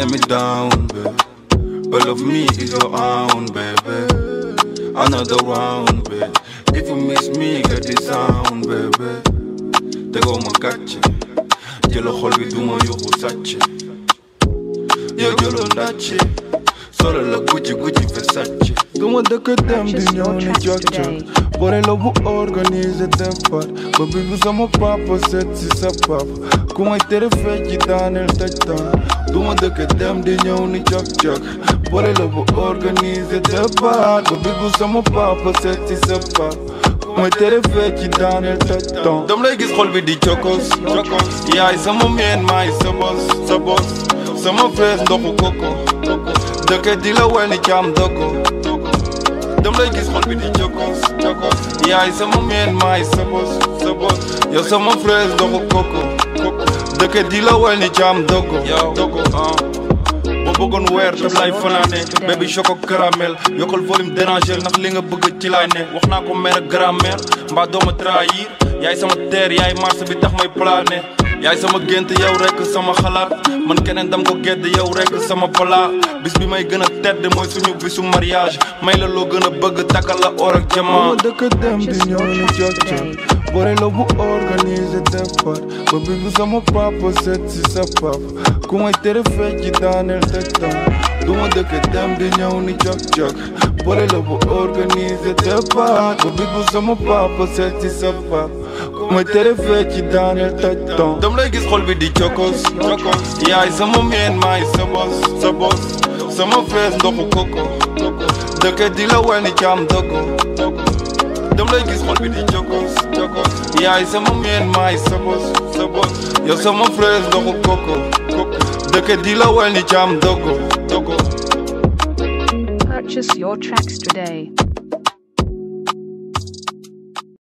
me down, baby. But love me is your own, baby. Another round, baby. If you miss me, get the sound, baby. Tegoo ma gàcce jëla xol bi duma yuxu sàcce yow jëloo ndàcce solo la Gucci Gucci Versace duma dëkk dem di Purchase ñëw your ni tracks jog jog today. boole la bu organisé départ ba bi bu sama papa seet si sa papa ku may tere fecc ci daaneel taj taan duma dëkk dem di ñëw ni jog jog boole la bu organisé départ ba bi bu sama papa seet si sa papa ku may tere fecc ci daaneel taj taan dam lay gis xol bi di cokos cokos yaay sama meen maay sa bos sa bos sama fees ndoxu koko dëkk di la wel ni caam doko dam lay gis xol bi di cokos cokos yaay sama meen maay sa bos sa bos yow sama fees ndoxu koko dëkk di la wel ni caam doko doko ah boo bëggoon weer daf lay fanaane baby choco caramel yokkal volume déranger ndax li nga bëgg ci laay ne wax naa ko mère grammaire mbaa dooma trahir yaay sama terre yaay marché bi tax may plané yaay sama gént yow rek sama xalaat man keneen dam ko gedd yow rek sama pala bis bi may gën a tedd mooy suñu bisu mariage may la loo gën a bëgg takkal la or ak duma jamaa dëkk dem di ñëw ni jog jog boole la bu organisé départ ba bi bu sama papa seet si sa papa ku may tere fecc ci daaneel taj taan duma dëkk dem di ñëw ni jog jog boole la bu organisé départ ba bi bu sama papa seet si sa papa ku may tere fecc ci daaneel taj taan dam lay gis xol bi di cokos cokos yaay sama meen maay sa bos sa bos sama fees ndoxu koko dëkk di la wel ni caam doko dam lay gis xol bi di cokos cokos yaay sama meen maay sa bos sa bos yow sama fees ndoxu koko dëkk di la wel ni caam doko doko Purchase your tracks today.